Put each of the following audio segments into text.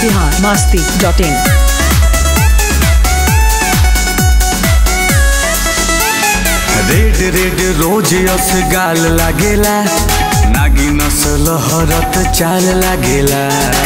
Bihar Masti dot in red red rose अस गाल लागेला नागी नसल हरत चाल लागेला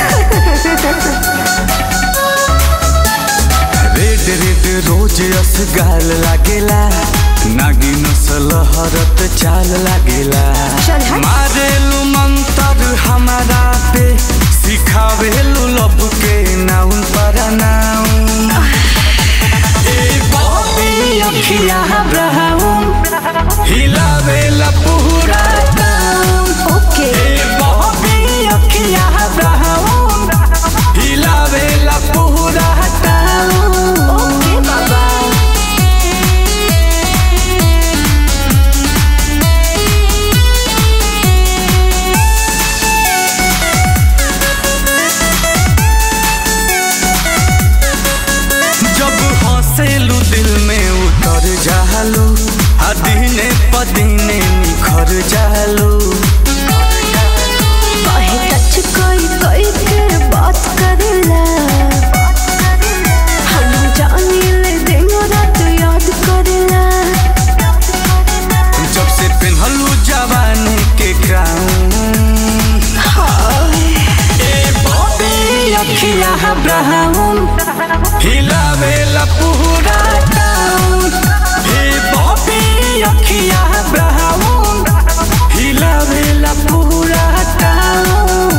रेड रेड रोज अस गाल लागेला नागी नसल हरत चाल लागेला चल हट। मारेलू मंतर हमारा पे सिखावेलू लब के नाउन पर नाउन ए बॉबी अखिया ब्राउन हिलावेला पूरा टाउन ओके ए बॉबी अखिया ब्राउन हिलावेला पूरा टाउन ओके बाबा जब हंसेलू दिल में उतर जालू आ दिने पदीने निखर जालू कहे टच कोई कोई के बात करेला हम जानी ले दिन रात याद करेला जब से पेन्हलू जवानी के क्राउन हाय ए बॉबी अखिया ब्राउन हिलावेला पूरा टाउन ए बॉबी अखिया ब्राउन हिलावेला पूरा town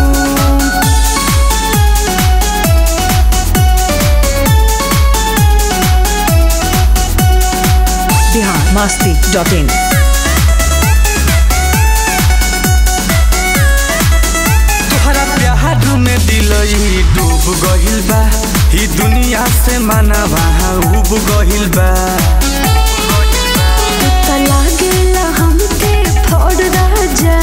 Bihar Masti dot in तोहरा प्यार में दिलई डूब गहिल बा ही दुनिया से मानवा उब गहिल बा त लागेला हमके फोड़ राजा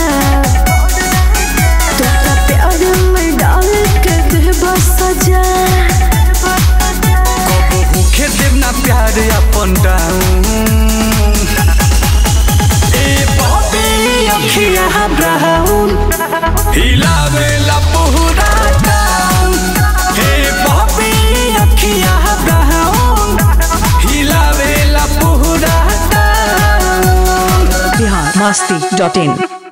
तोरा प्यार में डाल के देबा सजा कबो भूखे देव ना प्यार अपन डाउन ए बॉबी अखिया ब्राउन हिलावेला पूरा टाउन हे बॉबी अखिया ब्राउन हिलावेला पूरा टाउन बिहार मस्ती डॉट इन